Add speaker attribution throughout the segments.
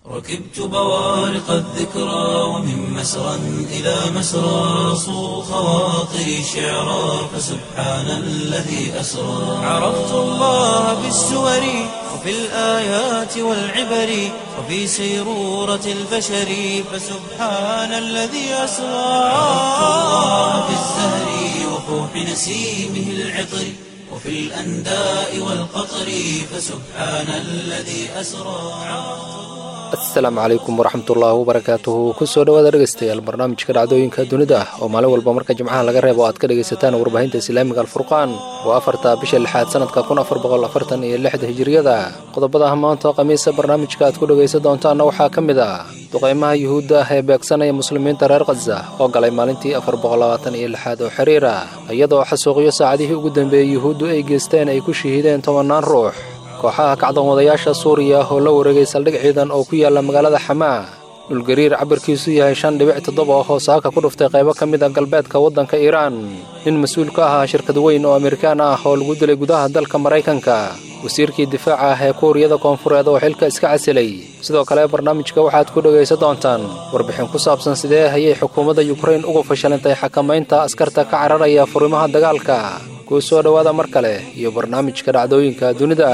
Speaker 1: ركبت بوارق الذكرى ومن مسرى إلى مسرى صو خواطري شعرا فسبحان الذي أسرى عرفت الله بالسور وفي الآيات والعبر وفي سيرورة البشر فسبحان الذي أسرى عرفت الله بالزهر وفوح نسيمه العطر وفي الأنداء والقطر فسبحان الذي أسرى
Speaker 2: asalaamu calaykum waraxmatullaahi wabarakaatuhu kusoo dhawaada dhegeystayaal barnaamijka dhacdooyinka dunida ah oo maalin walba marka jimcaha laga reebo aad ka dhegaysataan warbaahinta islaamiga alfurqaan waa afarta bisha lixaad sanadka kun afar boqol afartan iyo lixda hijiriyada qodobada maanta khamiisa barnaamijka aad ku dhegaysan doontaanna waxaa ka mid ah duqeymaha yuhuudda ah ee beegsanaya muslimiinta reer khaza oo galay maalintii afar boqol labaatan iyo lixaad oo xiriir ah iyadoo xasuuqyo saacadihii ugu dambeeyey yuhuuddu ay geysteen ay ku shahiideen tobannaan ruux kooxaha kacdan wadayaasha suuriya oo la wareegay saldhig ciidan oo ku yaala magaalada xamaa dhulgariir cabirkiisu yahay shan dhibic toddoba oo hoosaaka ku dhuftay qaybo ka mid a galbeedka waddanka iiraan nin mas-uul ka ahaa shirkad weyn oo amerikaan ah oo lagu dilay gudaha dalka maraykanka wasiirkii difaaca ah ee kuuriyada koonfureed oo xilka iska casilay sidoo kale barnaamijka waxaad ku dhegaysan doontaan warbixin ku saabsan sidee ayay xukuumadda yukrain uga fashilantay xakamaynta askarta ka cararaya furimaha dagaalka kuu soo dhowaada mar kale iyo barnaamijka dhacdooyinka dunida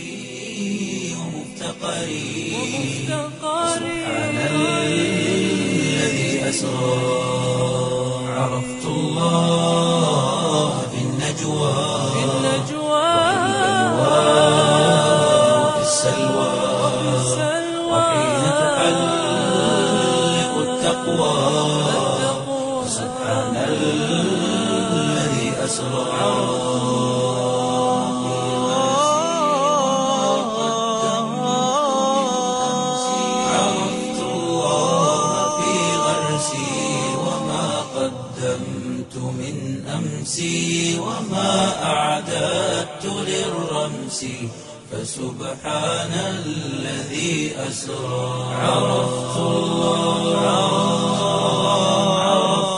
Speaker 1: سبحان الذي أسرى عرفت الله في النجوى وفي السلوى وحين تحلق التقوى سبحان الذي أسرى عرفت الله في غرسي وما قدمت من أمسي وما أعددت للرمس فسبحان الذي أسرى عرفت الله عرفت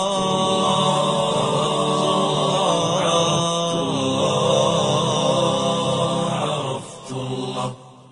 Speaker 1: الله عرفت الله عرفت الله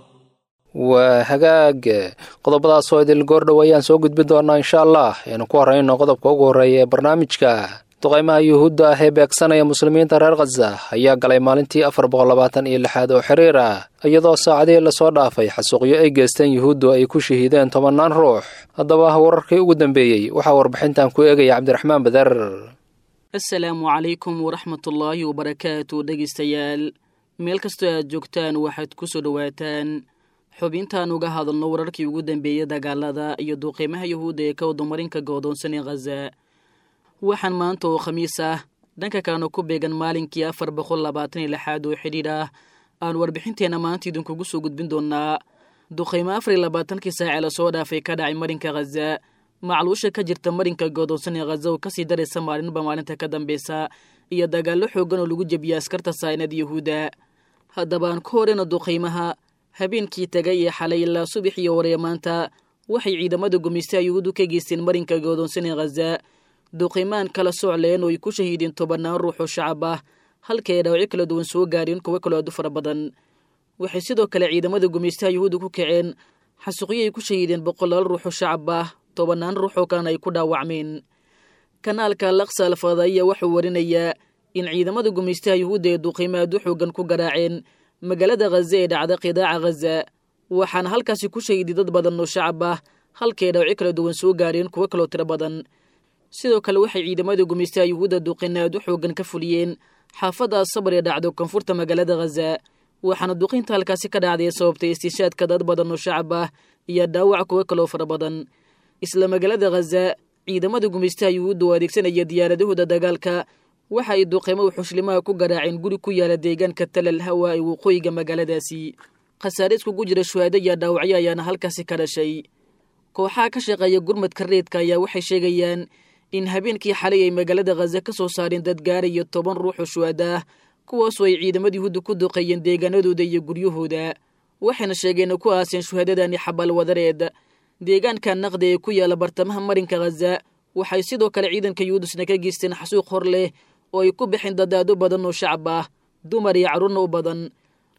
Speaker 2: waa hagaag qodobadaas oo idil goordhow ayaan soo gudbin doonaa insha allah aynu ku horrayno qodobka ugu horreeya ee barnaamijka duqeymaha yuhuudda ah ee beegsanaya muslimiinta reer khaza ayaa galay maalintii afar boqol labaatan iyo lixaad oo xiriir ah iyadoo saacadihii lasoo dhaafay xasuuqyo ay geysteen yuhuuddu ay ku shahiideen tobannaan ruux haddaba wararkii ugu dambeeyey waxaa warbixintan ku eegaya cabdiraxmaan badar
Speaker 3: asalaamu calaykum waraxmatullaahi wabarakaatu dhegaystayaal meel kastoo aad joogtaan waxaad ku soo dhowaataan xubintaan uga hadalno wararkii ugu dambeeyey dagaalada iyo duuqiimaha yuhuudda ee ka wadamarinka goodoonsan ee khaza waxaan maanta oo khamiis ah dhanka kalena ku beegan maalinkii afar boqol labaatan iyo lixaad oo xidhiidh ah aan warbixinteenna maanta idinkugu soo gudbin doonaa duqaymo afar iyo labaatankii saacee lasoo dhaafay ka dhacay marinka khaza macluusha ka jirta marinka goodoonsan ee khaza oo kasii daraysa maalinba maalinta ka dambeysa iyo dagaallo xoogan oo lagu jebiyay askarta saynad yuhuudda haddaba aan ku horeyno duqaymaha habeenkii tagay ee xalay ilaa subax iyo waree maanta waxay ciidamada gumaystaha yuhuuddu ka geysteen marinka goodoonsan ee khaza duqimaan kala socleen oo ay ku shahiideen tobannaan ruux oo shacab ah halka ay dhaawacyo kala duwan soo gaareen kuwo kaloo aad u fara badan waxay sidoo kale ciidamada gumaystaha yuhuudda ku kaceen xasuuqyo ay ku shahiideen boqolaal ruux oo shacab ah tobannaan ruux oo kalena ay ku dhaawacmeen kanaalka laksa alfadaiya wuxuu warinayaa in ciidamada gumaystaha yuhuudda ee duqiimo aad u xoogan ku garaaceen magaalada khaza ee dhacda qidaaca khaza waxaana halkaasi ku shahiiday dad badan oo shacab ah halkaay dhaawacyo kala duwan soo gaareen kuwo kaloo tiro badan sidoo kale waxay ciidamada gumaystaha yuhuudda duqina aad u xoogan ka fuliyeen xaafadda asabar ee dhacdo koonfurta magaalada khaza waxaana duqinta halkaasi ka dhacday sababtay istiishaadka dad badan oo shacab ah iyo dhaawac kuwo kaloo fara badan isla magaalada khaza ciidamada gumaystaha yuhuudda oo adeegsanaya diyaaradahooda dagaalka waxa ay duqeymo xushlimaha ku garaaceen guri ku yaala deegaanka talal hawa ee waqooyiga magaaladaasi khasaare iskugu jira shuhaado iyo dhaawacyo ayaana halkaasi ka dhashay kooxaha ka shaqeeya gurmadka reedka ayaa waxay sheegayaan in habeenkii xalay ay magaalada khaza ka soo saareen dad gaaraya toban ruux oo shuhada ah kuwaasoo ay ciidamada yuhuudda ku duqeeyeen deegaanadooda iyo guryahooda waxayna sheegeen ku aaseen shuhadadani xabal wadareed deegaanka naqdi ee ku yaala bartamaha marinka khaza waxay sidoo kale ciidanka yuhuudusna ka geysteen xasuuq hor leh oo ay ku bixeen dadaado badan oo shacab ah dumar iyo carruurna u badan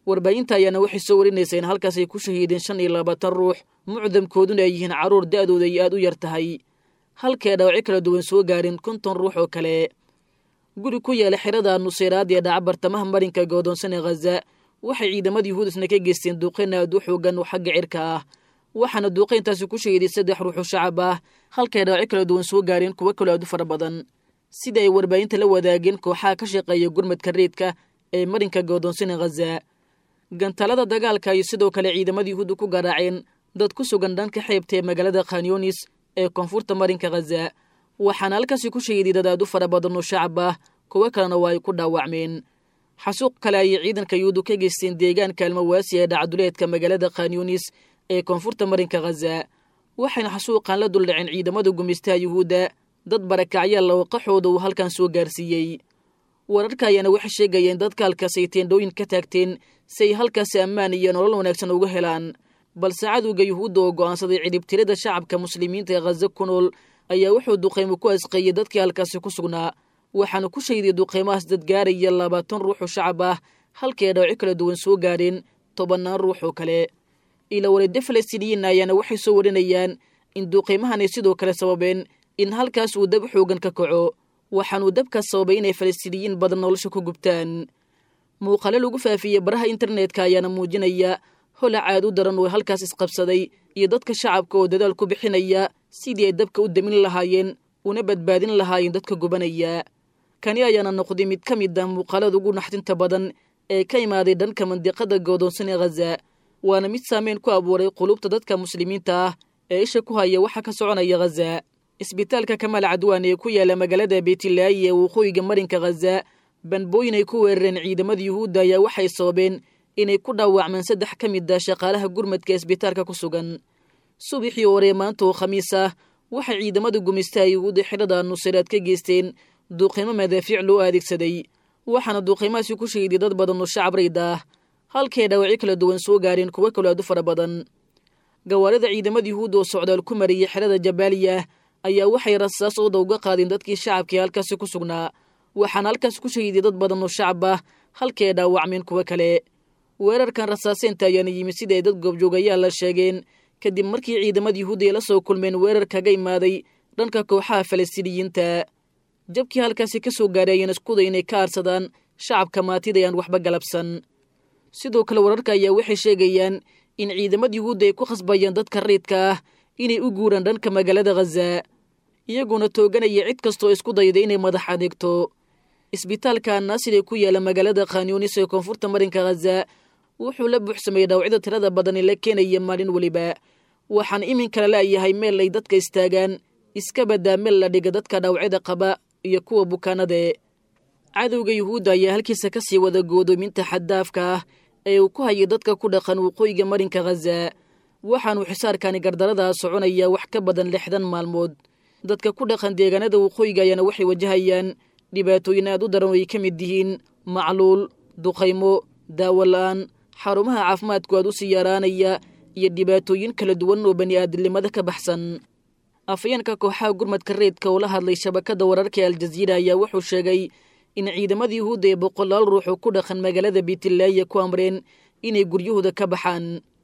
Speaker 3: warbaahinta ayaana waxay soo warinaysaa in halkaas ay ku shahiideen shan iyo labaatan ruux mucdamkooduna ay yihiin carruur da'dooda ay aad u yar tahay halkay dhaawacyo kala duwan soo gaareen konton ruux oo kale guri ku yaala xerada nuseyraad ee dhaca bartamaha marinka goodoonsan ee khaza waxay ciidamada yuhuud isna ka geysteen duuqayn aad u xoogan oo xagga cirka ah waxaana duuqayntaasi ku shahiiday saddex ruux oo shacab ah halkay dhaawacyo kala duwan soo gaareen kuwo kaloo aad u fara badan sida ay warbaahinta la wadaageen kooxaha ka shaqeeya gurmadka reedka ee marinka goodoonsan ee khaza gantalada dagaalka ayay sidoo kale ciidamada yuhuudda ku garaaceen dad ku sugan dhanka xeebta ee magaalada khanyunis ee koonfurta marinka khaza waxaana halkaasi ku shahiiday dad aad u fara badan oo shacab ah kuwo kalena waa ay ku dhaawacmeen xasuuq kale ayay ciidanka yuhuuddu ka geysteen deegaanka almawaasi ee dhacduleedka magaalada khanyunis ee koonfurta marinka khaza waxayna xasuuqan la duldhaceen ciidamada gumaystaha yuhuudda dad barakacyaal oo qaxooda uu halkan soo gaarsiiyey wararka ayaana waxay sheegayeen dadka halkaas ay teendhooyin ka taagteen si ay halkaasi ammaan iyo nolol wanaagsan uga helaan balse cadowga yuhuudda oo go'aansaday cidhibtirada shacabka muslimiinta ee khaza ku nool ayaa wuxuu duqaymo ku asqeeyey dadkii halkaasi ku sugnaa waxaana ku shahiday duqaymahaas dad gaaraya labaatan ruux oo shacab ah halkii ay dhawacyo kala duwan soo gaareen tobannaan ruux oo kale ila wareedda falastiiniyiinna ayaana waxay soo warinayaan in duqaymahan ay sidoo kale sababeen in halkaas uu dab xoogan ka kaco waxaanuu dabkaas sababay inay falastiiniyiin badan nolosha ku gubtaan muuqaale lagu faafiyey baraha internetka ayaana muujinaya holac aad u daran oo halkaas isqabsaday iyo dadka shacabka oo dadaal ku bixinaya sidii ay dabka u damin lahaayeen una badbaadin lahaayeen dadka gubanaya kani ayaana noqday mid ka mid ah muuqaalada ugu naxdinta badan ee ka imaaday dhanka mandiqada goodoonsan ee khaza waana mid saameyn ku abuuray qulubta dadka muslimiinta ah ee isha ku haya waxa ka soconaya khaza isbitaalka kamaal cadwaan ee ku yaala magaalada beytilaayi ee waqooyiga marinka khaza banbooyin ay ku weerareen ciidamada yuhuudda ayaa waxay sababeen inay ku dhaawacmaan saddex ka mid ah shaqaalaha gurmadka isbitaalka ku sugan subaxii hore maanta oo khamiis ah waxay ciidamada gumaystaha yuhuudda xidhada nusayraad ka geysteen duuqiimo madaafiic loo adeegsaday waxaana duuqiimahaasi ku shahiday dad badan oo shacab rayd ah halkay dhaawacyo kala duwan soo gaareen kuwo kaloo aad u fara badan gawaarida ciidamada yuhuudda oo socdaal ku mariyey xerada jabaaliya ayaa waxay rasaas ooda uga qaadeen dadkii shacabkaee halkaasi ku sugnaa waxaana halkaas ku shahiday dad badan oo shacab ah halkay dhaawacmeen kuwo kale weerarkan rasaaseynta ayaana yimid sida ay dad goobjoogayaal la sheegeen kadib markii ciidamada yuhuudda ay la soo kulmeen weerar kaga imaaday dhanka kooxaha falastiiniyiinta jabkii halkaasi ka soo gaaray ayaan iskuday inay ka aarsadaan shacabka maatida ayaan waxba galabsan sidoo kale wararka ayaa waxay sheegayaan in ciidamada yuhuudda ay ku khasbayaan dadka rayidka ah inay u guuraan dhanka magaalada khaza iyaguna tooganaya cid kastoo isku dayda inay madax adeegto isbitaalka naasir ee ku yaala magaalada khanyunis ee koonfurta marinka khaza wuxuu la buuxsameeyey dhaawacyada tirada badan ee la keenaya maalin weliba waxaan iminkala la'yahay meel ay dadka istaagaan iska badaa meel la dhiga dadka dhaawacyada qaba iyo kuwa bukaanade cadowga yuhuudda ayaa halkiisa ka sii wada goodoominta xaddaafka ah ee uu ku hayay dadka ku dhaqan waqooyiga marinka khaza waxaanuu xisaarkani gardaradaa soconaya wax ka badan lixdan maalmood dadka ku dhaqan deegaanada waqooyiga ayaana waxay wajahayaan dhibaatooyin aad u daran oo ay ka mid yihiin macluul duqaymo daawo la'aan xarumaha caafimaadku aad u sii yaraanaya iyo dhibaatooyin kala duwan oo bani aadamnimada ka baxsan afayeenka kooxaha gurmadka reedka oo la hadlay shabakadda wararka ee aljaziira ayaa wuxuu sheegay in ciidamada yuhuudda ee boqolaal ruux oo ku dhaqan magaalada biitilaaya ku amreen inay guryahooda ka baxaan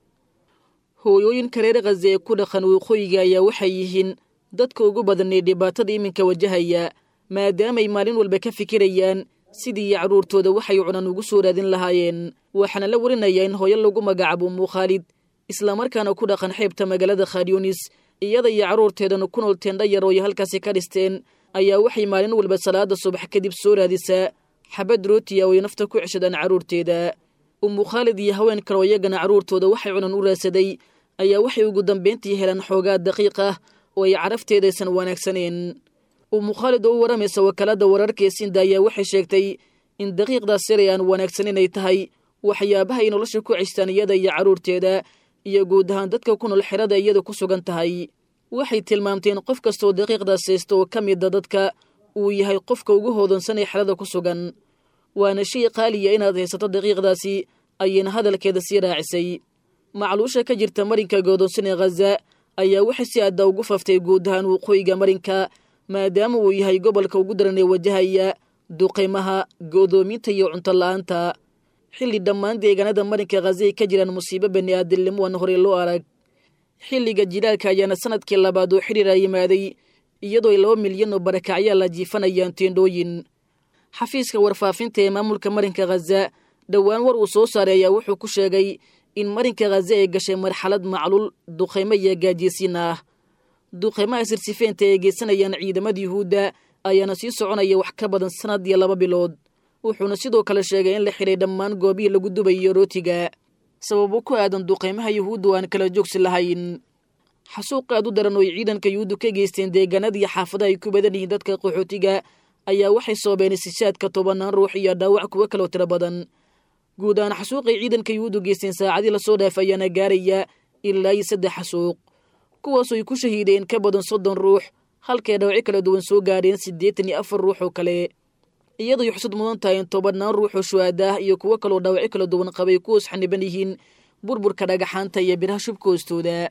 Speaker 3: hooyooyinka reer khaza ee ku dhaqan waqooyiga ayaa waxay yihiin dadka ugu badan ee dhibaatada iminka wajahaya maadaamay maalin walba ka fikirayaan sidii iyo carruurtooda waxay cunan ugu soo raadin lahaayeen waxaana la warinayaa in hooyo lagu magacaabo muukhaalid islamarkaana ku dhaqan xeebta magaalada khanyunis iyada iyo carruurteedana ku nool teendha yar oo ay halkaasi ka dhisteen ayaa waxay maalin walba salaada subax kadib soo raadisaa xabad rootiya oo ay nafta ku ceshadaan carruurteeda ummu khaalid iyo haween kale oo iyagana carruurtooda waxay cunan u raadsaday ayaa waxay ugu dambayntii helaan xoogaa daqiiq ah oo ay carafteedaysan wanaagsaneen ummu khaalid oo u waramaysa wakaalada wararka ee sinda ayaa waxay sheegtay in daqiiqdaas yaray aan wanaagsanin ay tahay waxyaabaha ay nolosha ku ceshtaan iyada iyo carruurteeda iyo guud ahaan dadka ku nool xerada iyada ku sugan tahay waxay tilmaamteen qof kastaoo daqiiqdaas haysta oo ka mida dadka uu yahay qofka ugu hoodonsan ee xerada ku sugan waana shay qaaliya inaad haysato daqiiqdaasi ayayna hadalkeeda sii raacisay macluusha ka jirta marinka goodonsan ee khaza ayaa waxay si aadda ugu faftay guud ahaan waqooyiga marinka maadaama uu yahay gobolka ugu daran ee wajahaya duqaymaha go'doominta iyo cunto la'aanta xilli dhammaan deegaanada marinka khaza ay ka jiraan musiibo bani aadamnimo aan horey loo arag xilliga jilaalka ayaana sanadkii labaad oo xidhiira yimaaday iyadoo ay laba milyan oo barakacyaa la jiifanayaan teendhooyin xafiiska warfaafinta ee maamulka marinka khaza dhowaan war uu soo saaray ayaa wuxuu ku sheegay in marinka khaza ay gashay marxalad macluul duqaymo iyo gaajiysiin ah duqaymaha sirsifeenta ay geysanayaan ciidamada yuhuudda ayaana sii soconaya wax ka badan sanad iyo laba bilood wuxuuna sidoo kale sheegay in la xidhay dhammaan goobihii lagu dubayo rootiga sababo ku aadan duqaymaha yuhuudda oo aan kala joogsi lahayn xasuuq aad u daran oo ay ciidanka yuhuuddu ka geysteen deegaanada iyo xaafadaha ay ku badan yihiin dadka qaxootiga ayaa waxay soobeen istishaadka tobanaan ruux iyo dhaawac kuwo kaloo tiro badan guud ahaan xasuuqay ciidanka yuhuuddu geysteen saacadii lasoo dhaaf ayaana gaaraya ilaa iyo saddex xasuuq kuwaasoo ay ku shahiideen ka badan soddon ruux halkay dhaawaci kala duwan soo gaadheen siddeetan iyo afar ruux oo kale iyadoo ay xusud mudan tahay in tobannaan ruux oo shuhaadaah iyo kuwo kaloo dhaawaci kala duwan qabay kuwaos xaniban yihiin burburka dhagaxaanta iyo biraha shubka hoostooda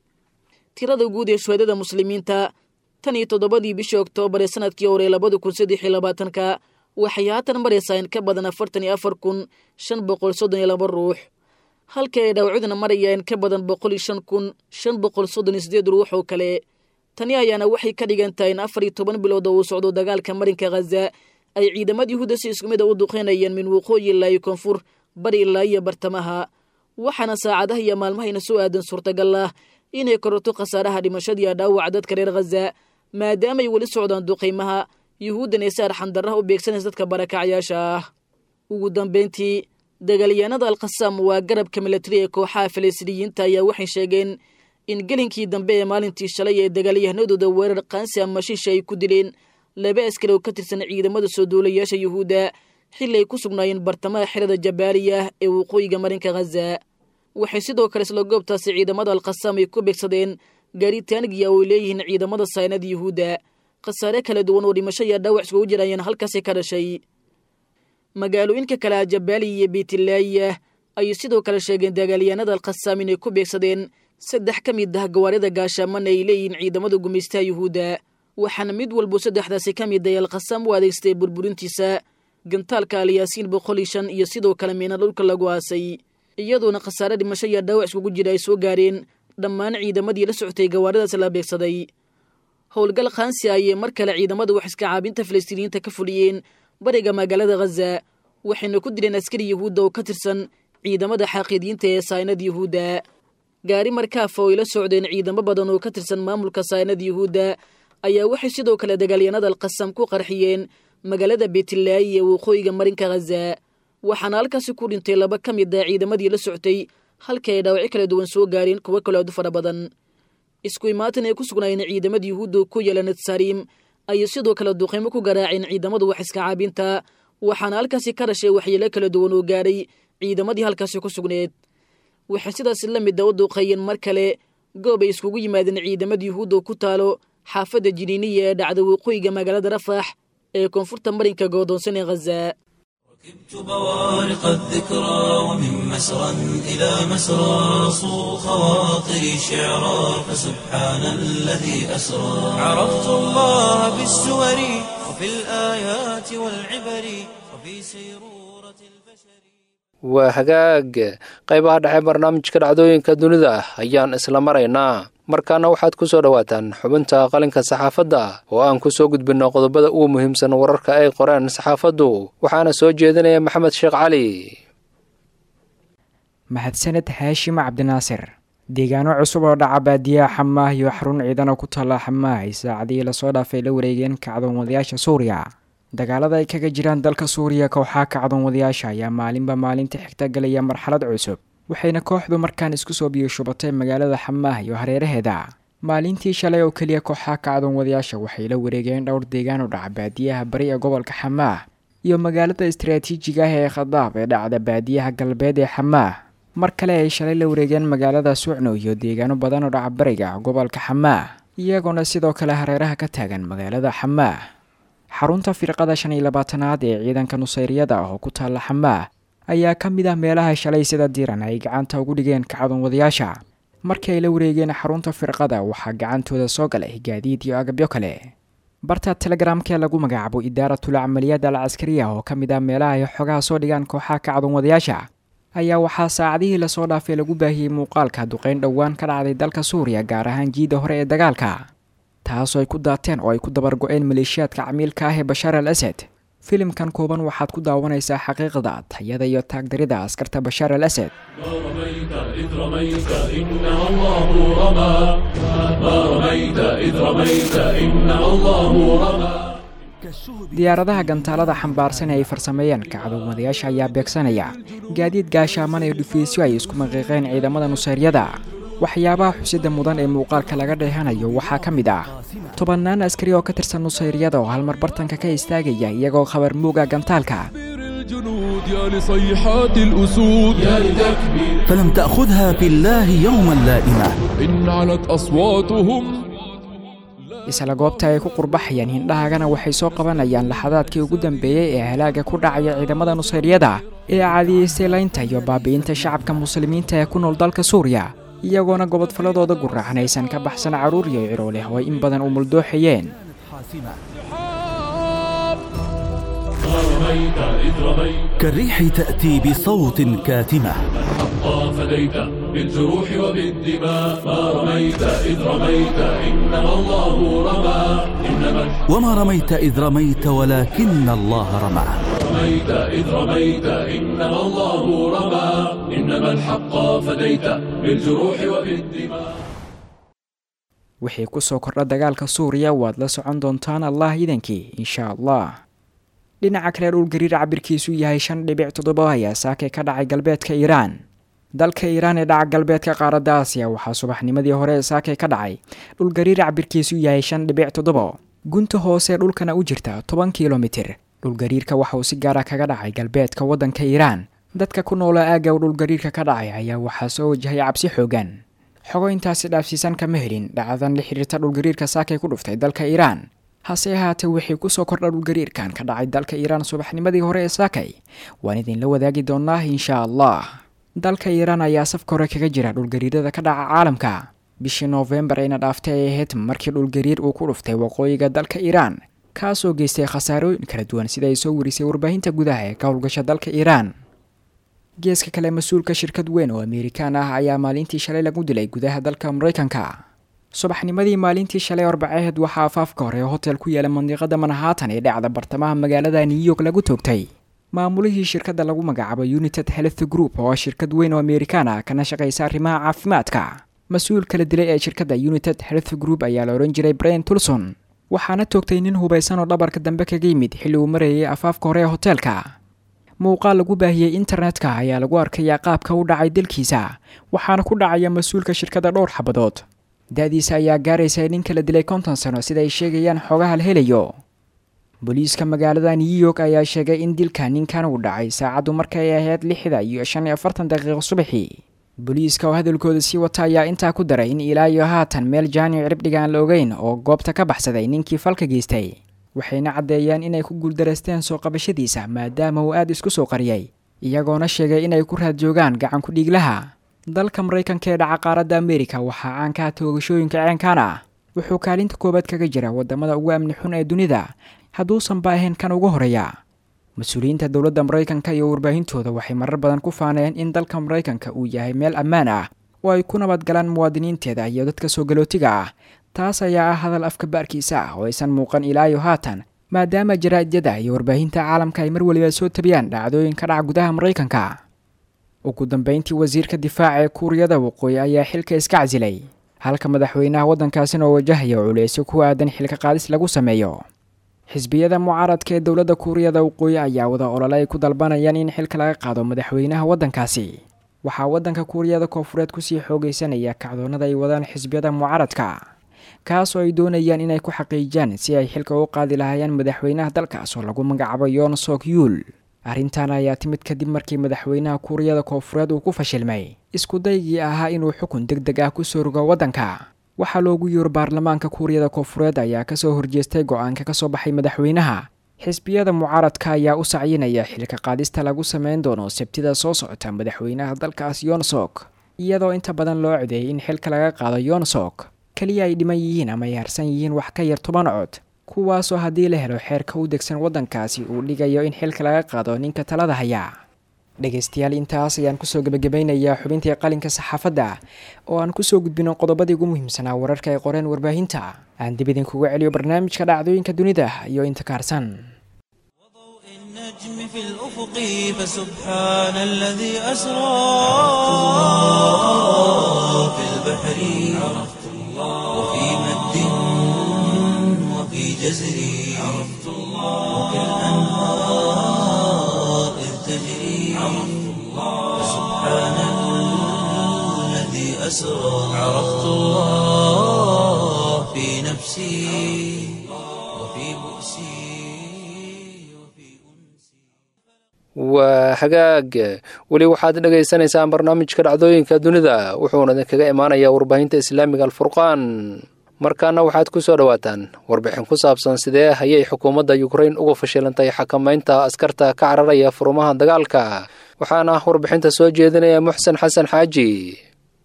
Speaker 3: tirada guud ee shuhadada muslimiinta tan iyo toddobadii bishii oktoobar ee sanadkii hore labada kun saddex iyo labaatanka waxay haatan maraysaa in ka badan afartan iyo afar kun shan boqol soddon iyo laba ruux halka ay dhaawacduna maraya in ka badan boqol iyo shan kun shan boqol soddon iyo sideed ruux oo kale tani ayaana waxay ka dhigan tahay in afar iyo toban bilood oo uu socdo dagaalka marinka khaza ay ciidamada yuhuudda si isku mid a u duqeynayeen min waqooyi ilaa iyo koonfur bari ilaa iyo bartamaha waxaana saacadaha iyo maalmahayna soo aadan suurtagal ah inay kororto khasaaraha dhimashadiiyo dhaawaca dadka reer khaza maadaamaay weli socdaan duqaymaha yuhuuddan ee si arxandarraha u beegsanaysa dadka barakacyaasha ah ugu dambayntii dagaalyahanada alkhasaam waa garabka milatari ee kooxaha falastiiniyiinta ayaa waxay sheegeen in gelinkii dambe ee maalintii shalay ee dagaalyahanadooda weerar qaansi ama shisha ay ku dileen laba askari oo ka tirsan ciidamada soo duulayaasha yuhuudda xilli ay ku sugnaayeen bartamaha xerada jabaaliya ee waqooyiga marinka khaza waxay sidoo kale isla goobtaasi ciidamada alkhasaam ay ku beegsadeen gaari taanigiya oo ay leeyihiin ciidamada saynada yuhuudda khasaare kala duwan oo dhimasho iyo dhaawac iskugu jir ayaan halkaasi ka dhashay magaalooyinka kale a jabaaliya iyo beytlaaya ayay sidoo kale sheegeen dagaalyahanada alkhasaam inay ku beegsadeen saddex ka mid ah gawaarida gaashaamana ay leeyihiin ciidamada gumaystaha yuhuudda waxaana mid walbo saddexdaasi ka mid ay alkhasaam u adeegstay burburintiisa gantaalka alyaasiin boqol iyo shan iyo sidoo kale miina dhulka lagu aasay iyadoona khasaare dhimasho iyo dhaawac iskugu jira ay soo gaareen dhammaan ciidamadii la socotay gawaaridaas la beegsaday howlgal khaansi ayay mar kale ciidamada wax iska caabinta falastiiniyiinta ka fuliyeen bariga magaalada khaza waxayna ku dileen askari yuhuudda oo ka tirsan ciidamada xaaqiidiyiinta ee saynada yuhuudda gaari markaafa oo ay la socdeen ciidamo badan oo ka tirsan maamulka saynada yuhuudda ayaa waxay sidoo kale dagaalyanada alkhasaam ku qarxiyeen magaalada beetlaayi ee waqooyiga marinka khaza waxaana halkaasi ku dhintay laba ka mid ah ciidamadii la soctay halkii ay dhaawaci kala duwan soo gaareen kuwo kaloo aad u fara badan isku imaatan ay ku sugnaayeen ciidamada yuhuudda ku yaala nadsariim ayay sidoo kale duqaymo ku garaaceen ciidamadu wax iska caabinta waxaana halkaasi ka dhashay waxyeelo kala duwan oo gaaray ciidamadii halkaasi ku sugneed waxay sidaas la mid a u duqeeyeen mar kale goob ay iskugu yimaadeen ciidamada yuhuudda oo ku taalo xaafadda jiniiniya ee dhacda waqooyiga magaalada rafax ee koonfurta marinka goodoonsan ee khaza
Speaker 1: ركبت بوارق الذكرى ومن مسرى إلى مسرى صو خواطري شعرا فسبحان الذي أسرى عرفت الله بالسور وفي الآيات والعبر وفي سيرورة البشر
Speaker 2: waa hagaag qaybaha dhexe barnaamijka dhacdooyinka dunida ayaan isla maraynaa markaana waxaad ku soo dhowaataan xubinta qalinka saxaafadda oo aan ku soo gudbinno qodobada ugu muhiimsan wararka ay qoreen saxaafaddu waxaana soo jeedinaya maxamed sheekh cali
Speaker 4: mahadsaned haashim cabdinaasir deegaano cusub oo dhaca baadiyaha xamaah iyo xarun ciidan oo ku taalla xamaah ay saacadihii lasoo dhaafay la wareegeen kacdoonwadayaasha suuriya dagaalada ay kaga jiraan dalka suuriya kooxaha kacdoonwadayaasha ayaa maalinba maalinta xigta galaya marxalad cusub waxayna kooxdu markaan isku soo biyashubatay magaalada xamaah iyo hareeraheeda maalintii shalay oo keliya kooxaha kacdoonwadayaasha waxay la wareegeen dhowr deegaan oo dhaca baadiyaha bari ee gobolka xamaah iyo magaalada istaraatiijiga ah ee khadaab ee dhacda baadiyaha galbeed ee xamaah mar kale ay shalay la wareegeen magaalada sucno iyo deegaano badan oo dhaca bariga gobolka xamaah iyagoona sidoo kale hareeraha ka taagan magaalada xamaah xarunta firqada shan iyo labaatanaad ee ciidanka nusayriyada ah oo ku taalla xamaah ayaa ka mid ah meelaha shalay sida diiran ay gacanta ugu dhigeen kacdoonwadayaasha markii ay la wareegeen xarunta firqada waxaa gacantooda soo galay gaadiid iyo agabyo kale barta telegramkee lagu magacaabo idaaratul camaliyaad al caskariya oo ka mid ah meelaha ay xogaha soo dhigaan kooxaha kacdoonwadayaasha ayaa waxaa saacadihii lasoo dhaafay lagu baahiyey muuqaalka duqeyn dhowaan ka dhacday dalka suuriya gaar ahaan jiidda hore ee dagaalka taasoo ay ku daateen oo ay ku dabargo-een maleeshiyaadka camiilka ah ee bashaar al asad filimkan kooban waxaad ku daawanaysaa xaqiiqda tayada iyo taagdarida askarta bashaar al asad diyaaradaha gantaalada xambaarsan ee ay farsameeyeen kacdoomadayaasha ayaa beegsanaya gaadiid gaashaaman ee dhufiisyo ay isku maqiiqeen ciidamada nusayryada waxyaabaha xusida mudan ee muuqaalka laga dheehanayo waxaa ka mid ah tobannaan askari oo ka tirsan nusayryada oo halmar bartanka ka istaagaya iyagoo khabar muuga gantaalka
Speaker 5: الجنود يا لصيحات الأسود يا لتكبير
Speaker 6: فلم تأخذها في الله يوما لائمة
Speaker 5: إن علت أصواتهم
Speaker 4: isla goobta ay ku qurbaxayaan hindhahagana waxay soo qabanayaan laxadaadkii ugu dambeeyey ee halaaga ku dhacaya ciidamada nusayryada ee caadiyeystay laynta iyo baabi'inta shacabka muslimiinta ee ku nool dalka suuriya iyagoona gobodfaladooda guraacan aysan ka baxsan carruur iyo ciro leh oo ay in badan u muldooxayeen
Speaker 5: رميت إذ رميت
Speaker 6: كالريح تأتي بصوت كاتمة
Speaker 5: حقا فديت بالجروح وبالدماء ما رميت إذ رميت إنما الله رمى إنما الحق
Speaker 6: وما رميت إذ رميت ولكن الله رمى
Speaker 5: رميت إذ رميت إنما الله رمى إنما الحق فديت بالجروح وبالدماء
Speaker 4: wixii ku soo kordha dagaalka suuriya waad la socon doontaan allah idankii insha allah dhinaca kale dhulgariir cabirkiisu yahay shan dhibic toddoba ayaa saakay ka dhacay galbeedka iiraan dalka iiraan ee dhaca galbeedka qaaradda aasiya waxaa subaxnimadii hore ee saakay ka dhacay dhulgariir cabirkiisu yahay shan dhibic toddoba gunta hoose dhulkana u jirta toban kilomitir dhulgariirka waxa uu si gaara kaga dhacay galbeedka waddanka iiraan dadka ku noola aagga uu dhulgariirka ka dhacay ayaa waxaa soo wajahay cabsi xoogan xogo intaasi dhaafsiisan kama helin dhacdadan la xiriirta dhulgariirka saakay ku dhuftay dalka iiraan hase ahaatee wixii kusoo kordha dhulgariirkan ka dhacay dalka iiraan subaxnimadii hore ee saakay waan idinla wadaagi doonaa insha allah dalka iiraan ayaa safka hore kaga jira dhulgariirada ka dhaca caalamka bishii noofembar ayna dhaaftay ay ahayd markii dhulgariir uu ku dhuftay waqooyiga dalka iiraan kaasoo geystay khasaarooyin kala duwan sida ay soo warisay warbaahinta gudaha ee ka howlgasha dalka iiraan geeska kale mas-uulka shirkad weyn oo amerikaan ah ayaa maalintii shalay lagu dilay gudaha dalka maraykanka subaxnimadii maalintii shalay arbaceed waxaa afaafka hore hotel ku yaala mandiqada manhattan ee dhacda bartamaha magaalada new york lagu toogtay maamulihii shirkadda lagu magacaabo united health group oo shirkad weyn oo amerikaan ah kana shaqaysa arrimaha caafimaadka mas-uul kala dilay ee shirkadda united health group ayaa la odhan jiray brian tulson waxaana toogtay nin hubaysan oo dhabarka dambe kaga yimid xilli uu marayay afaafka hore ee hoteelka muuqaal lagu baahiyey internetka ayaa lagu arkayaa qaabka u dhacay dilkiisa waxaana ku dhacaya mas-uulka shirkadda dhowr xabadood da-diisa ayaa gaaraysa nin kala dilay konton sano sida ay sheegayaan xoogaha la helayo booliiska magaalada new york ayaa sheegay in dilka ninkan uu dhacay saacaddu markay ahayd lixda iyo shan iyo afartan daqiiqo subaxii booliiska oo hadalkooda sii wata ayaa intaa ku daray in ilaa iyo haatan meel jaani ciribdhiga aan la ogeyn oo goobta ka baxsaday ninkii falka geystay waxayna caddeeyeen inay ku guuldaraysteen soo qabashadiisa maadaama uu aada isku soo qariyay iyagoona sheegay inay ku raad joogaan gacan ku dhiiglaha dalka maraykanka ee dhaca qaaradda amerika waxaa caankaha toogashooyinka ceenkan ah wuxuu kaalinta koowaad kaga jira wadamada ugu amni xun ee dunida hadduusanba ahayn kan ugu horeeya mas-uuliyiinta dowladda maraykanka iyo warbaahintooda waxay marar badan ku faaneen in dalka maraykanka uu yahay meel ammaan ah oo ay ku nabadgalaan muwaadiniinteeda iyo dadka soo galootiga ah taas ayaa ah hadal afka baarkiisa ah oo aysan muuqan ilaa iyo haatan maadaama jaraa'idyada iyo warbaahinta caalamka ay mar weliba soo tabiyaan dhacdooyin ka dhaca gudaha maraykanka ugu dambeyntii wasiirka difaaca ee kuuriyada waqooyi ayaa xilka iska casilay halka madaxweynaha waddankaasina oo wajahaya culeysyo ku aadan xilka qaadis lagu sameeyo xisbiyada mucaaradka ee dowladda kuuriyada waqooyi ayaa wada olole ay ku dalbanayaan in xilka laga qaado madaxweynaha waddankaasi waxaa waddanka kuuriyada koofureed kusii xoogaysanaya kacdoonnada ay wadaan xisbiyada mucaaradka kaas oo ay doonayaan inay ku xaqiijiyaan si ay xilka u qaadi lahaayeen madaxweynaha dalkaas oo lagu magacaabo yoon sok yuul arrintan ayaa timid kadib markii madaxweynaha kuuriyada koofureed uu ku fashilmay iskudaygii ahaa inuu xukun deg deg ah kusoo rogo waddanka waxaa loogu yeero baarlamaanka kuuriyada koofureed ayaa kasoo horjeestay go-aanka kasoo baxay madaxweynaha xisbiyada mucaaradka ayaa u sacyinaya xilka qaadista lagu sameyn doono sabtida soo socota madaxweynaha dalkaas yonsok iyadoo inta badan loo codeeyay in xilka laga qaado yonsok keliya ay dhiman yihiin ama ay harsan yihiin wax ka yar toban cod kuwaasoo haddii la helo xeerka u degsan waddankaasi uu dhigayo in xilka laga qaado ninka talada haya dhegaystayaal intaas ayaan kusoo gebagabeynayaa xubintii qalinka saxaafadda oo aan kusoo gudbino qodobadii ugu muhiimsanaa wararka ay qoreen warbaahinta aan dib idinkuga celiyo barnaamijka dhacdooyinka dunida iyo inta kaarsan
Speaker 1: النجم في الأفق فسبحان الذي أسرى في البحر عرفت الله وفي مد وفي جزر عرفت الله وفي الأنهار إذ تجري عرفت الله فسبحان الذي أسرى عرفت الله في نفسي وفي بؤسي
Speaker 2: waa hagaag weli waxaad dhagaysanaysaan barnaamijka dhacdooyinka dunida wuxuuna idinkaga imaanayaa warbaahinta islaamiga alfurqaan markaana waxaad ku soo dhowaataan warbixin ku saabsan sidee ayay xukuumadda yukrain uga fashilantay xakamaynta askarta ka cararaya furumaha dagaalka waxaana warbixinta soo jeedinaya muxsen xasan xaaji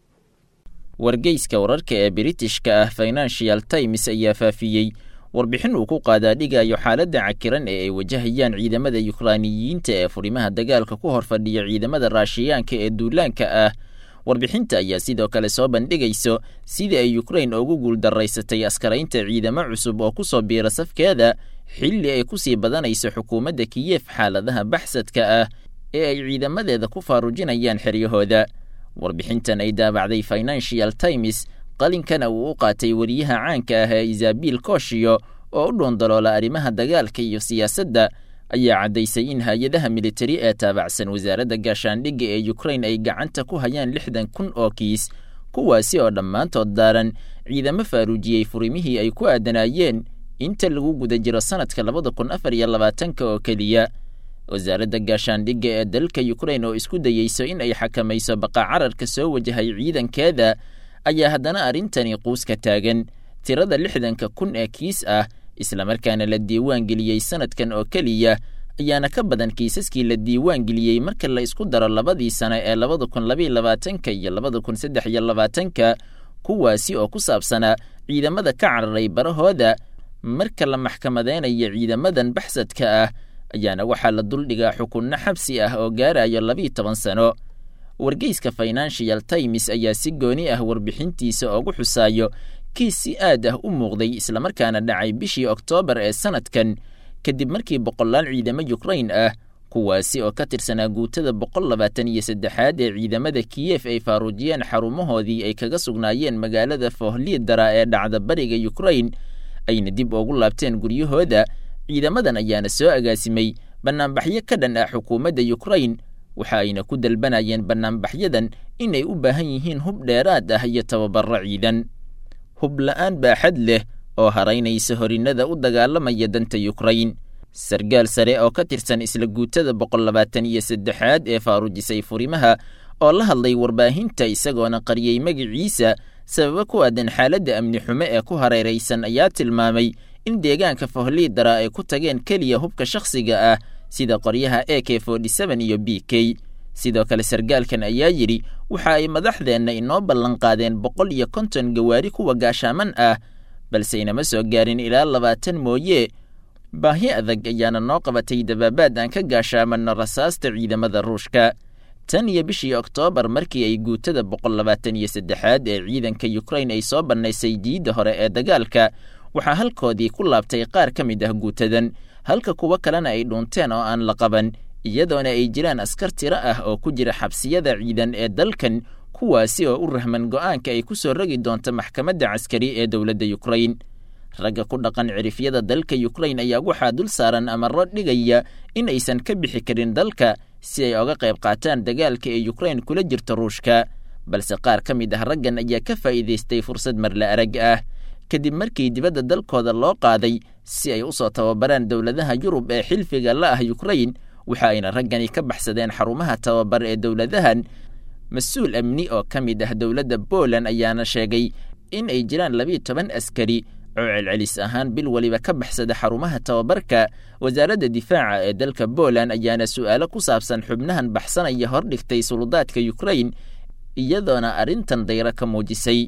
Speaker 7: wargeyska wararka ee biritishka ah financial times ayaa faafiyey warbixin uu ku qaadaa dhigayo xaaladda cakiran ee ay wajahayaan ciidamada yukraaniyiinta ee furimaha dagaalka ku hor fadhiya ciidamada raashiyaanka ee duulaanka ah warbixinta ayaa sidoo kale soo bandhigayso sidii ay yukrain ugu guuldaraysatay askaraynta ciidamo cusub oo ku soo biira safkeeda xilli ay ku sii badanayso xukuumadda kiyef xaaladaha baxsadka ah ee ay ciidamadeeda ku faarujinayaan xeryahooda warbixintan ay daabacday financial times qalinkana uu u qaatay weriyaha caanka ah ee isaabiil kooshiyo oo u dhuundaloola arrimaha dagaalka iyo siyaasadda ayaa caddaysay in hay-adaha militari ee taabacsan wasaaradda gaashaandhigga ee yukrain ay gacanta ku hayaan lixdan kun oo kiis kuwaasi oo dhammaantood daaran ciidamo faaruujiyey furimihii ay ku aadanaayeen inta lagu guda jiro sannadka labada kun afar iyo labaatanka oo keliya wasaaradda gaashaandhigga ee dalka yukrain oo isku dayeyso in ay xakamayso baqa cararka soo wajahay ciidankeeda ayaa haddana arrintani quuska taagan tirada lixdanka kun ee kiis ah islamarkaana la diiwaan geliyey sannadkan oo keliya ayaana ka badan kiisaskii la diiwaan geliyey marka la isku daro labadii sano ee labada kun labaiy labaatanka iyo labada kun saddex iyo labaatanka kuwaasi oo ku saabsanaa ciidamada ka cararay barahooda marka la maxkamadeynayo ciidamadan baxsadka ah ayaana waxaa la duldhigaa xukunno xabsi ah oo gaarayo labiiyo toban sano wargeyska financial times ayaa si gooni ah warbixintiisa ugu xusaayo kiis si aad ah u muuqday islamarkaana dhacay bishii oktoobar ee sannadkan kadib markii boqolaal ciidamo yukrain ah kuwaasi oo ka tirsanaa guutada boqol labaatan iyo saddexaad ee ciidamada kiyef ay faaruujiyeen xarumahoodii ay kaga sugnaayeen magaalada fohliidara ee dhacda bariga yukrain ayna dib ugu laabteen guryahooda ciidamadan ayaana soo agaasimay bannaanbaxyo ka dhan ah xukuumadda yukrain waxa ayna ku dalbanayeen bannaanbaxyadan inay u baahan yihiin hub dheeraad ah iyo tababarro ciidan hub la'aan baaxad leh oo haraynaysa horinnada u dagaalamaya danta yukrain sargaal sare oo ka tirsan isla guutada boqol labaatan iyo saddexaad ee faaruujisay furimaha oo la hadlay warbaahinta isagoona qariyey magiciisa sababo ku aadan xaaladda amni xumo ee ku hareeraysan ayaa tilmaamay in deegaanka fohliidara ay ku tageen keliya hubka shakhsiga ah sida qoryaha e k iyo b k sidoo kale sargaalkan ayaa yidhi waxa ay madaxdeenna inoo ballanqaadeen boqol iyo konton gawaari kuwa gaashaaman ah balse inama soo gaarin ilaa labaatan mooye baahi adag ayaana noo qabatay dabaabaad aan ka gaashaamanno rasaasta ciidamada ruushka tan iyo bishii oktoobar markii ay guutada boqol labaatan iyo saddexaad ee ciidanka yukrain ay soo bannaysay diidda hore ee dagaalka waxaa halkoodii ku laabtay qaar ka mid ah guutadan halka kuwo kalena ay dhuunteen oo aan la qaban iyadoona ay jiraan askar tiro ah oo ku jira xabsiyada ciidan ee dalkan kuwaasi oo u rahman go'aanka ay ku soo rogi doonto maxkamadda caskari ee dowladda yukrain ragga ku dhaqan cirifyada dalka yukrain ayaa waxaa dul saaran amarro dhigaya in aysan ka bixi karin dalka si ay oga qayb qaataan dagaalka ee yukrain kula jirto ruushka balse qaar ka mid ah raggan ayaa ka faa'iidaystay fursad marla arag ah kadib markii dibadda dalkooda loo qaaday si ay u soo tababaraan dowladaha yurub ee xilfiga la ah yukrain waxa ayna raggani ka baxsadeen xarumaha tababar ee dowladahan mas-uul amni oo ka mid ah dowladda poland ayaana sheegay in ay jiraan labiiyo toban askari oo celcelis ahaan bil weliba ka baxsada xarumaha tababarka wasaaradda difaaca ee dalka poland ayaana su'aalo ku saabsan xubnahan baxsanaya hordhigtay suludaadka yukrain iyadoona arrintan dayro ka muujisay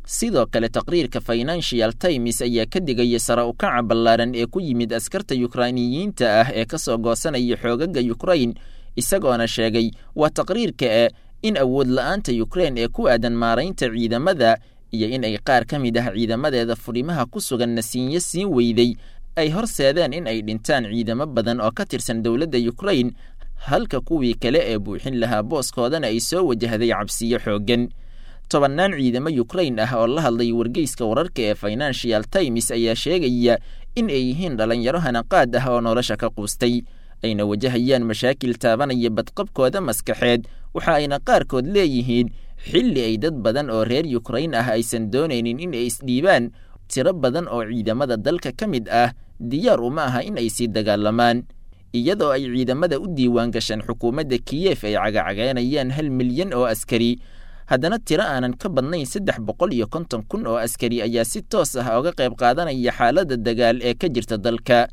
Speaker 7: sidoo kale taqriirka financial times ayaa ka digaya sara ukaca ballaaran ee ku yimid askarta yukrainiyiinta ah ee ka soo goosanaya xoogaga yukrain isagoona sheegay waa taqriirka e in awood la'aanta yukrein ee ku aadan maaraynta ciidamada iyo in ay qaar ka mid ah ciidamadeeda fudhimaha ku sugan nasiinyo siin weyday ay horseedeen in ay dhintaan ciidamo badan oo ka tirsan dowladda yukrain halka kuwii kale ee buuxin lahaa booskoodana ay soo wajahday cabsiyo xooggan tobannaan ciidamo yukrain ah oo la hadlay wargeyska wararka ee financial times ayaa sheegaya in ay yihiin dhallinyaro hanaqaad ah oo nolosha ka quustay ayna wajahayaan mashaakil taabanaya badqabkooda maskaxeed waxa ayna qaarkood leeyihiin xilli ay dad badan oo reer yukrain ah aysan doonaynin in ay isdhiibaan tiro badan oo ciidamada dalka ka mid ah diyaar uma aha in ay sii dagaalamaan iyadoo ay ciidamada u diiwaan gashaan xukuumadda kiyef ay cagacageynayaan hal milyan oo askari haddana tiro aanan ka badnayn saddex boqol iyo konton kun oo askari ayaa si toos ah oga qayb qaadanaya xaaladda dagaal ee ka jirta dalka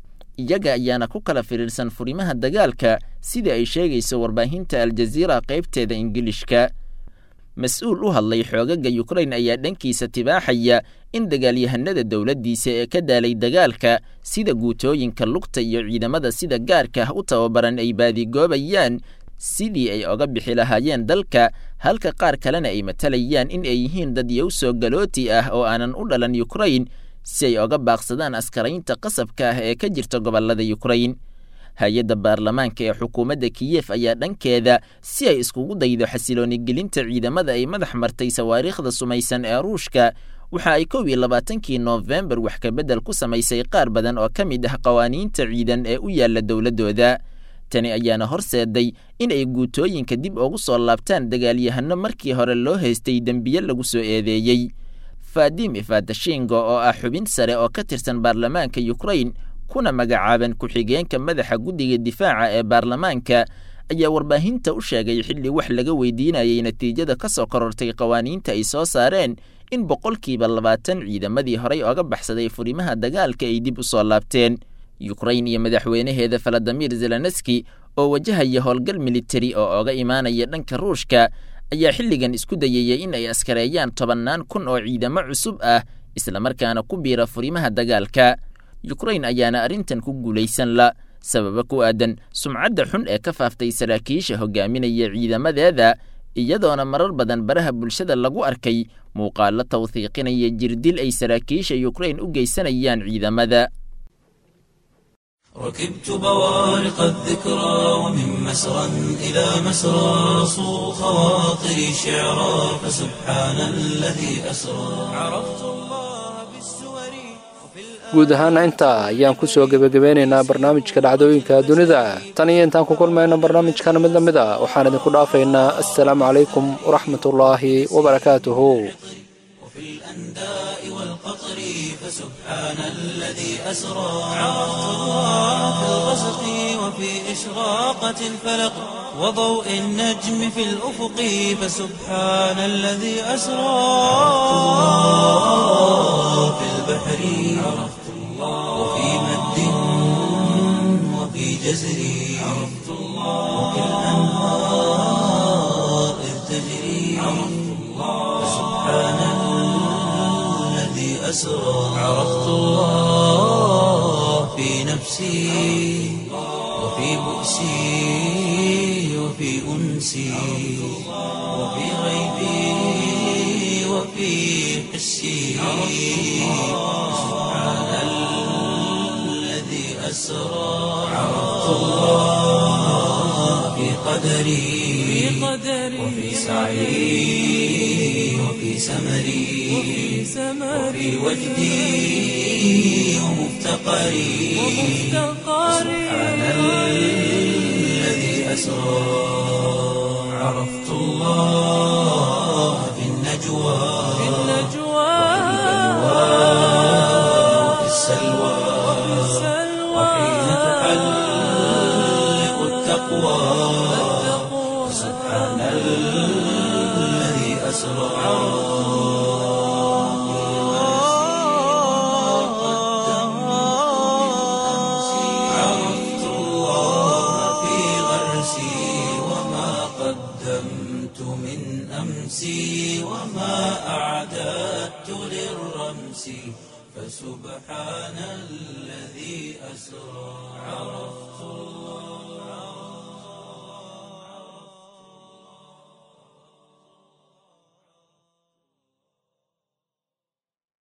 Speaker 7: iyaga ayaana ku kala firiirsan furimaha dagaalka sida ay sheegayso warbaahinta aljaziira qaybteeda ingilishka mas-uul u hadlay xoogaga yukrain ayaa dhankiisa tibaaxaya in dagaalyahanada dowladdiisa ee ka daalay dagaalka sida guutooyinka lugta iyo ciidamada sida gaarka ah u tababaran ay baadigoobayaan sidii ay oga bixi lahaayeen dalka halka qaar kalena ay matalayaan in ay yihiin dad yowsoo galooti ah oo aanan u dhalan yukrain si ay oga baaqsadaan askaraynta qasabka ah ee ka jirta gobollada yukrain hay-adda baarlamaanka ee xukuumadda kiyef ayaa dhankeeda si ay iskugu daydo xasilooni gelinta ciidamada ay madax martay sawaariikhda sumaysan ee ruushka waxa ay kow iyo labaatankii noofembar wax kabedel ku samaysay qaar badan oo ka mid ah qawaaniinta ciidan ee u yaalla dowladdooda tani ayaana horseeday in ay guutooyinka dib ugu soo laabtaan dagaalyahano markii hore loo haystay dembiye lagu soo eedeeyey fadim ifadashingo oo ah xubin sare oo ka tirsan baarlamaanka yukrain kuna magacaaban ku-xigeenka madaxa guddiga difaaca ee baarlamaanka ayaa warbaahinta u sheegay xilli wax laga weydiinayay natiijada ka soo korortay qawaaniinta ay soo saareen in boqolkiiba labaatan ciidamadii horay oga baxsaday furimaha dagaalka ay dib u soo laabteen yukrain iyo madaxweynaheeda faladimir zelenski oo wajahaya howlgal militari oo oga imaanaya dhanka ruushka ayaa xilligan isku dayaya in ay askareeyaan tobannaan kun oo ciidamo cusub ah islamarkaana ku biira furimaha dagaalka yukrain ayaana arrintan ku guulaysan la sababa ku aadan sumcadda xun ee ka faaftay saraakiisha hogaaminaya ciidamadeeda iyadoona marar badan baraha bulshada lagu arkay muuqaalo tawhiiqinaya jirdil ay saraakiisha yukrain u geysanayaan ciidamada
Speaker 1: ركبت بوارق الذكرى ومن مسرى إلى مسرى صو خواطري شعرا فسبحان الذي أسرى عرفت الله بالسور وفي
Speaker 2: guud ahaana intaa ayaan ku soo gebagabeynaynaa barnaamijka dhacdooyinka dunida tan iyo intaan ku kulmayno barnaamijkan mid la mid a waxaan idinku dhaafaynaa assalaamu calaykum waraxmatullaahi wabarakaatuhu
Speaker 1: وفي الأنداء والقطر فسبحان الذي أسرى عرفت الله في الغسق وفي إشراقة الفلق وضوء النجم في الأفق فسبحان الذي أسرى في البحر عرفت الله وفي مد وفي جزر عرفت الله وفي الأنهار إذ تجري عرفت الله فسبحان الذي أسرى عرفت الله في نفسي وفي بؤسي وفي أنسي وفي غيبي وفي حسي سبحان الذي أسرى عرفت الله في قدري وفي سعي وفي سمري وفي وجدي ومفتقري سبحان الذي أسرى عرفت الله في النجوى وفي السلوى وحين تحلق التقوى سبحان الذي أسرى عرفت الله في غرسي وما قدمت من أمسي وما أعلم بالأمس فسبحان الذي أسرى عرفت الله